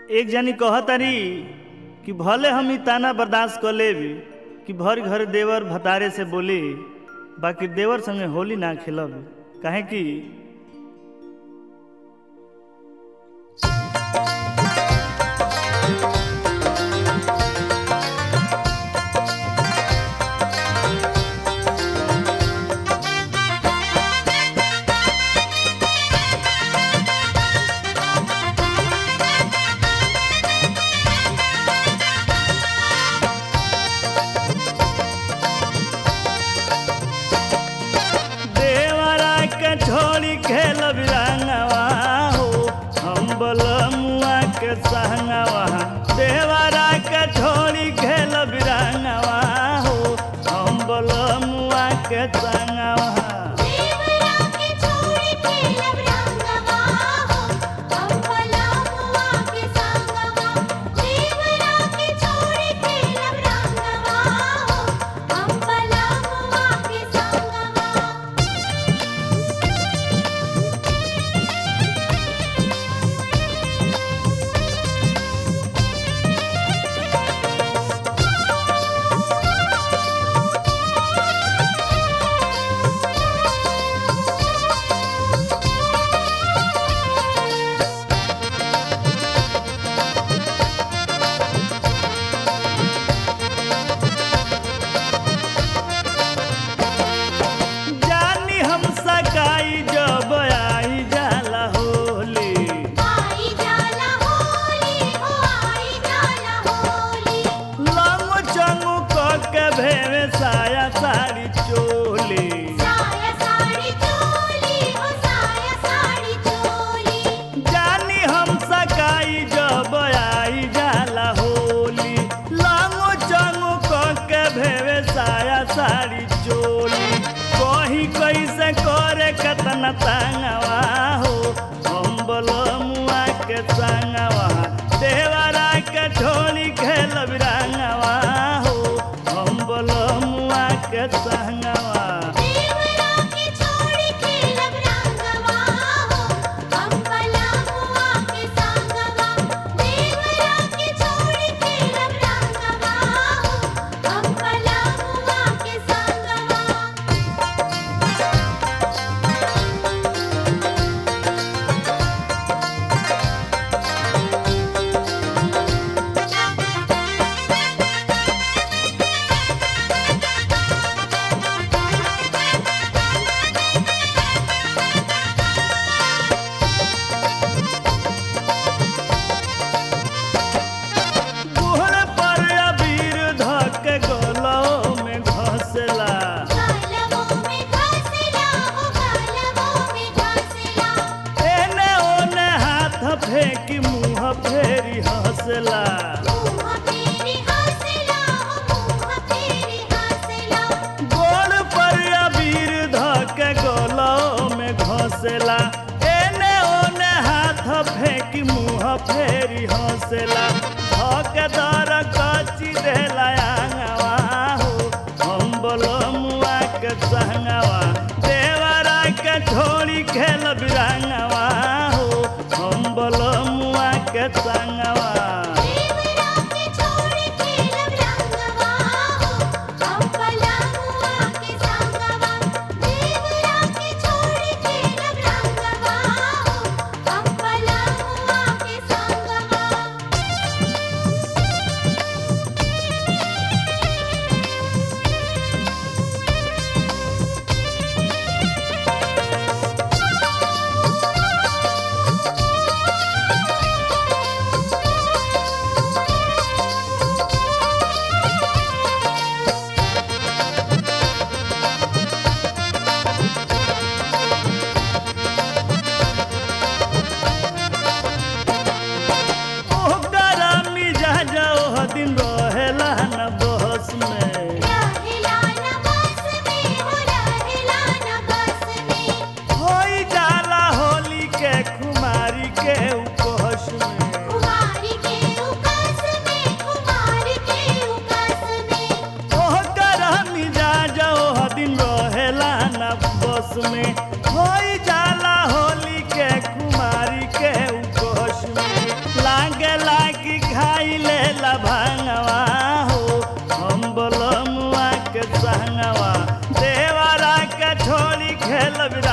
एक जनी कहतारी कि भले हम ई ताना बर्दाश्त कर लेब कि भर घर देवर भतारे से बोली बाकी देवर संगे होली ना खेलब काहे कि देवरा के छोड़ी खेल बिरंगवा हो हम बलमुआ के संगवा देवरा के छोड़ी खेल बिरंगवा हो हम बलमुआ के संगवा देवरा के छोड़ी खेलब रंगवा हो हम पलामुआ के संगवा देवरा के छोड़ी खेलब रंगवा हो हम पलामुआ के संगवा जानी हम सकाई जब आई जाला होली आई जाला होली हो आई जाला होली लंग चंगू क के भेवे साया साड़ी चोली साया साड़ी चोली हो साया साड़ी चोली जानी हम सकाई जब आई जाला होली लांगो चंगो क के भेवे साया साड़ी चोली कही कैसे करे कतना तंगवा हो हम बलमुआ के संगवा देवरा के छोड़ी खेल बिरंगवा हो हम बलमुआ के संगवा देवरा के छोड़ी खेलब रंगवा हो हम पलामुआ के संगवा देवरा के छोड़ी खेलब रंगवा हो हम पलामुआ के संगवा गुहर पर अबीर धक गलो में घसला गालवों में घासला हो गालवों में घासला एने ओने हाथ फेंकी मुंह फेरी हंसला मुँह फेरी हंसला हो मुँह फेरी हंसला गोड़ पर अबीर धक गलो में घसला एने ओने हाथ फेंकी मुंह फेरी हंसला धक दर कची देला आंगवा हो हम बलमुआ के संगवा देवरा के छोड़ी खेल बिरंगवा हो हम बलमुआ के संगवा देवरा के छोड़ी खेलब रंगवा हो हम पलामुआ के संगवा देवरा के छोड़ी खेलब रंगवा हो हम पलामुआ के संगवा देवरा खेलब